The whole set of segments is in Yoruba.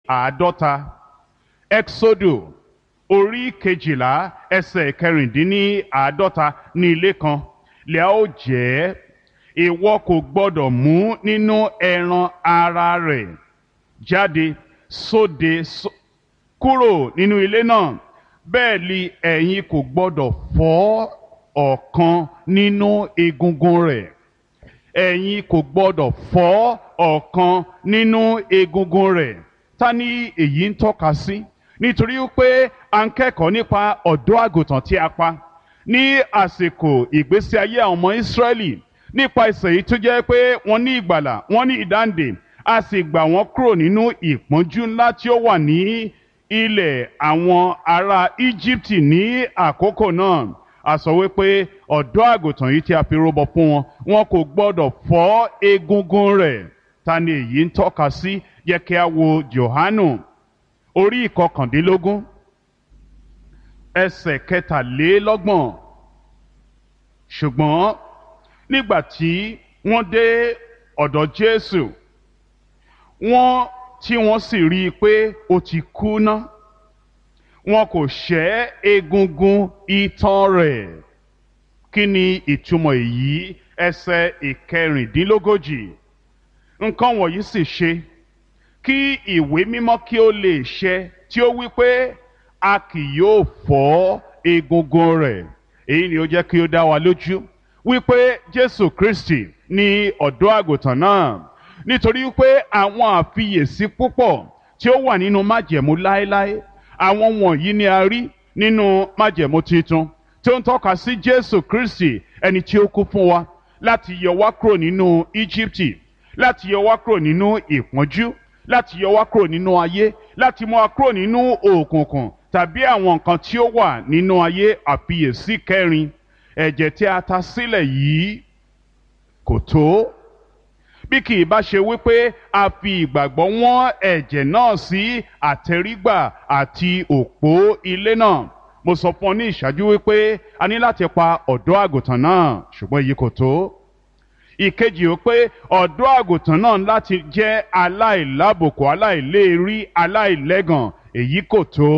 àádọ́ta exodo orí kejìlá ẹsẹ̀ kẹrìndínláàádọ́ta ní ilé kan lè ó jẹ́ ìwọ kò gbọ́dọ̀ mú nínú ẹran ara rẹ̀ jáde sóde só- kúrò nínú ilé náà bẹ́ẹ̀ ni ẹ̀yin kò gbọ́dọ̀ fọ́ ọ̀kan nínú egungun rẹ̀ ẹ̀yin kò gbọ́dọ̀ fọ́ ọ̀kan nínú egungun rẹ̀ ta ni èyí ń tọ́ka sí nítorí pé à ń kẹ́kọ̀ọ́ nípa ọ̀dọ́ àgùntàn tí a pa ní àsìkò ìgbésí ayé àwọn ọmọ Ísírẹ́lì nípa ìsẹ̀ yìí tó jẹ́ pé wọ́n ní ìgbàlà wọ́n ní ìdáǹdè a sì gbà wọ́n kúrò nínú ìpọ́njú ńlá tí ó wà ní ilẹ̀ àwọn ará Íjíbítì ní àkókò náà a sọ wípé ọ̀dọ́ àgùntàn yìí tí a fi rúbọ fún wọn wọn kò gbọ́dọ̀ fọ́ egungun rẹ̀ ta ni èyí ń tọ́ka sí yẹ kí a wo Jòhánù orí ìkọkàndínlógún ẹsẹ̀ kẹtàlélọ́gbọ̀n ṣùgbọ́n nígbà tí wọ́n dé ọ̀dọ̀ Jésù wọ́n tí wọ́n sì rí i pé ó ti kú ná wọn kò ṣẹ́ egungun itan rẹ̀ kí ni ìtumọ̀ èyí ẹsẹ̀ ìkẹrìndínlógójì nǹkan wọ̀nyí sì ṣe kí ìwé mímọ́ kí ó lè ṣẹ tí ó wí pé a kì yóò fọ́ egungun rẹ̀ èyí ni ó jẹ́ kí ó dá wa lójú wípé Jésù Kristi ni ọ̀dọ́ àgùntàn náà nítorí pé àwọn àfiyèsí púpọ̀ tí ó wà nínú májẹ̀mú láéláé àwọn wọ̀nyí ni a rí nínú májẹ̀mú tuntun tí ó ń tọ́ka sí Jésù Kristi ẹni tí ó kú fún wa láti yọ wá kúrò nínú Íjíbítì láti yọ wá kúrò nínú ìpọ́njú láti yọ wá kúrò nínú ayé láti mú wa kúrò nínú òkùnkùn tàbí àwọn nǹkan tí ó wà nínú ayé àfiyèsí kẹrin ẹ̀jẹ̀ tí a ta sílẹ̀ yìí kò tó bí kì í bá ṣe wípé a fi ìgbàgbọ́ wọ́n ẹ̀jẹ̀ náà sí àtẹrígbà àti òpó ilé náà mo sọ fún ọ ní ìṣáájú wípé a ní láti pa ọ̀dọ́ àgùntàn náà ṣùgbọ́n èyí kò tó ìkejì ó pé ọ̀dọ́ àgùntàn náà láti jẹ́ aláìlábòkù aláìléèrí aláìlẹ́gàn èyí kò tó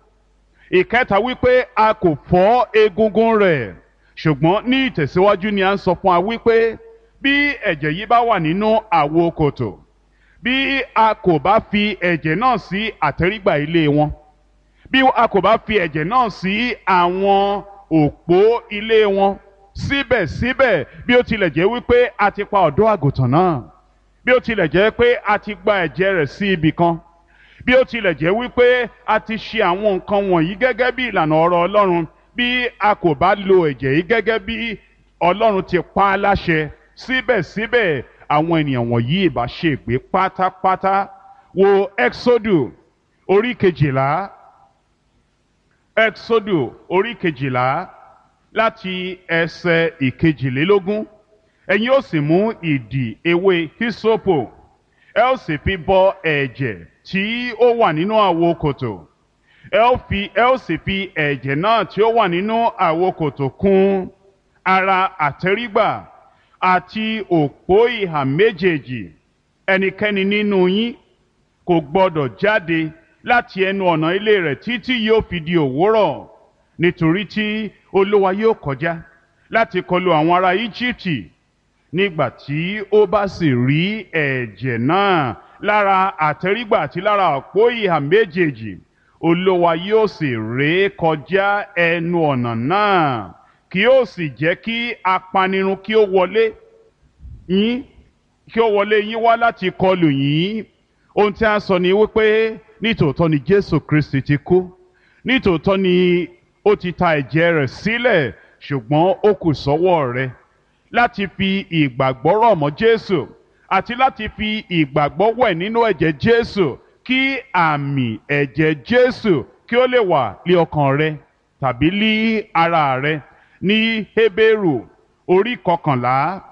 ìkẹta wípé a kò fọ́ egungun rẹ̀ ṣùgbọ́n ní ìtẹ̀síwájú ni a ń sọ fún wa wípé bí ẹ̀jẹ̀ yìí bá wà nínú àwo kòtò bí a kò bá fi ẹ̀jẹ̀ náà sí àtẹ́rígbà ilé wọn bí a kò bá fi ẹ̀jẹ̀ náà sí àwọn òpó ilé wọn síbẹ̀síbẹ̀ bí ó tilẹ̀ jẹ́ wípé a ti pa ọ̀dọ́ àgùntàn náà bí ó tilẹ̀ jẹ́ pé a ti gba ẹ̀jẹ̀ rẹ̀ sí ibì kan bí ó tilẹ̀ jẹ́ wípé a ti ṣe àwọn nǹkan wọ̀nyí gẹ́gẹ́ bí ìlànà ọ̀rọ̀ Ọlọ́run bí a kò bá lo ẹ̀jẹ̀ yìí gẹ́gẹ́ bí Ọlọ́run ti pa á láṣẹ síbẹ̀síbẹ̀ àwọn ènìyàn wọ̀nyí ìbá ṣègbé pátápátá wo Exodus orí kejìlá Exodus orí kejìlá láti ẹsẹ̀ ìkejìlélógún ẹ̀yin ó sì mú ìdì ewé hisopo ẹ ó sì fi bọ ẹ̀jẹ̀ tí ó wà nínú àwo kòtò ẹ ó fi ẹ ó sì fi ẹ̀jẹ̀ náà tí ó wà nínú àwo kòtò kùn ara àtẹ́rígbà àti òpó ìhà méjèèjì ẹnikẹ́ni nínú yín kò gbọdọ̀ jáde láti ẹnu ọ̀nà ilé rẹ̀ títí yóò fi di òwúrọ̀ nítorí tí olúwa yóò kọjá láti kọlu àwọn ará íjíbítì nígbà tí ó bá sì rí ẹ̀jẹ̀ náà lára àtẹ́rígbà àti lára òpó ìhà méjèèjì olúwa yóò sì ré kọjá ẹnu ọ̀nà náà kí ó sì jẹ́ kí apanirun kí ó wọlé yín kí ó wọlé yín wá láti kọlù yín ohun tí a sọ ni wípé nítòótọ́ ni Jésù Kristi ti kú nítòótọ́ ni ó ti ta ẹ̀jẹ̀ rẹ̀ sílẹ̀ ṣùgbọ́n ó kù sọ́wọ́ rẹ láti fi ìgbàgbọ́ rọ̀ mọ́ Jésù àti láti fi ìgbàgbọ́ wẹ̀ nínú ẹ̀jẹ̀ Jésù kí àmì ẹ̀jẹ̀ Jésù kí ó lè wà lé ọkàn rẹ tàbí lé ara rẹ ní Hébérù orí kọkànlá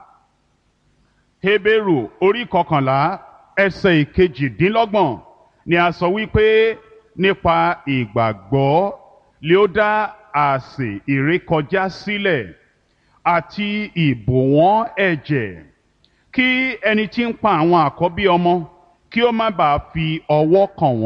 Hébérù orí kọkànlá ẹsẹ̀ ìkejìdínlọ́gbọ̀n ni a sọ wípé nípa ìgbàgbọ́ lé ó dá àsè ìrékọjá sílẹ̀ àti ìbòwọ́n ẹ̀jẹ̀ kí ẹni tí ń pa àwọn àkọ́bí ọmọ kí ó má bàa fi ọwọ́ kàn wọ́n.